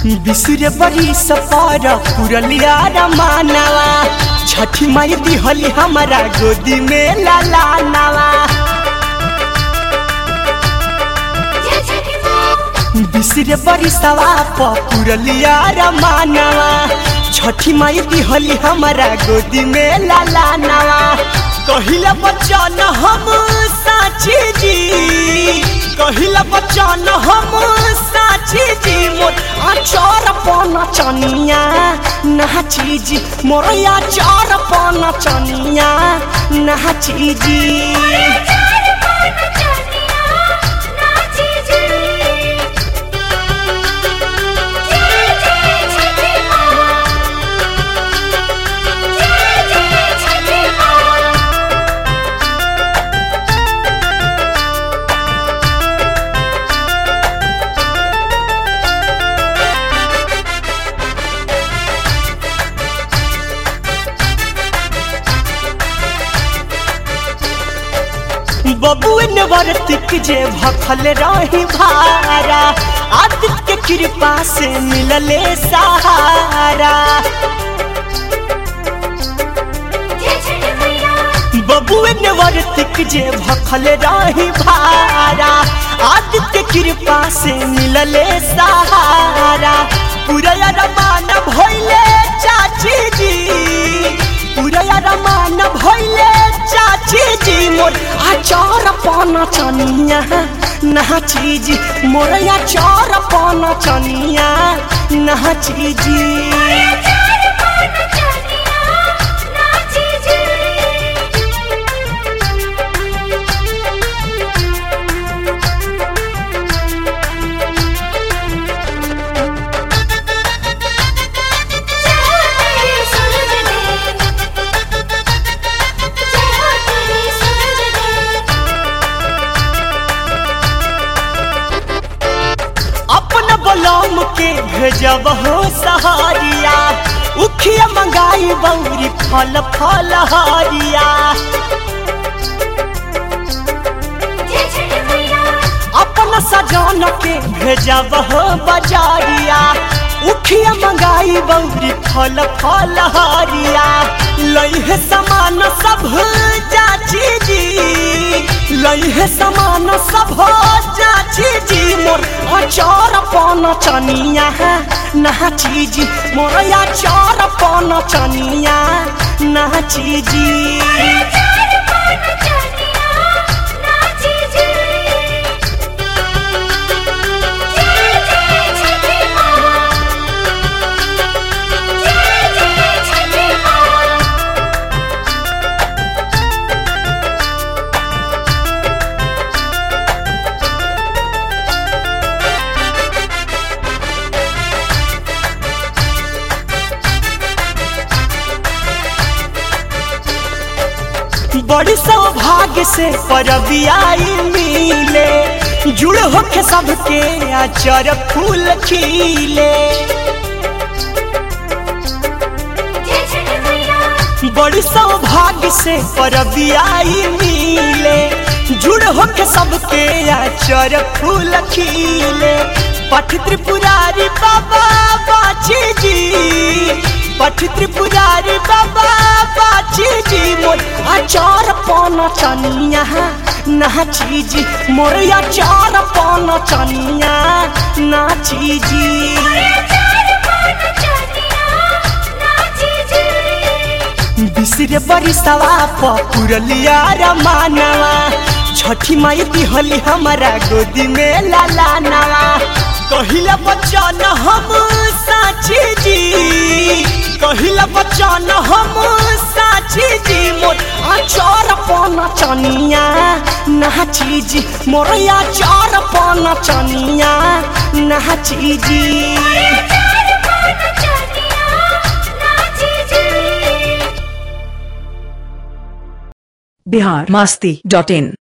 बिसुरे बड़ी सफर पुरलिया रमानवा छठी माई दिहली हमारा गोदी में लाला नवा बिसुरे बड़ी सवा पुरलिया रमानवा छठी माई दिहली हमारा गोदी में लाला नवा कहिला बचन हम साची जी कहिला बचन हम साची जी मोर आचार पन चनिया नाची जी मोर आचार पन चनिया नाची जी बबुएन वर्तिक जे भखल रही भारा आदित्य के कृपा से मिलले सहारा बबुएन वर्तिक जे भखल रही भारा आदित्य कृपा से मिलले सहारा पूरा रमान भइले चाची जी पूरा रमान भइले चाची जी मोर आचार पान चनिया नाची जी मोर आचार पान चनिया नाची जी अपन बलम के भेजब हो सहारिया उखिया मंगाई बौरी फल फल हारिया अपन सजान के भेजब हो बजारिया उखिया मंगाई बौरी फल फल हारिया लइहे समान सब जाची जी लइहे समान सब जाची जी मोर अचार पान चनिया नाची जी मोर अचार पान चनिया नाची जी बड़ी सौभाग्य से परबियाई मिले जुड़ होके सबके आचर फूल खिले बड़ी सौभाग्य से परबियाई मिले जुड़ होके सबके आचर फूल खिले पठ त्रिपुरारी बाबा बाची जी पठ त्रिपुरारी बाबा बाची जी मोर आचार पान चनिया नाची जी मोर आचार पान चनिया नाची जी बिसरे बड़ी सवा पुरलिया रमानवा छठी माई दिहली हमारा गोदी में लाला नवा कहिला बचन हम साची जी कहिला बचन हम साची जी मोर आचार पान चनिया नाची जी मोर आचार पान चनिया नाची जी बिहार मास्ती डॉट इन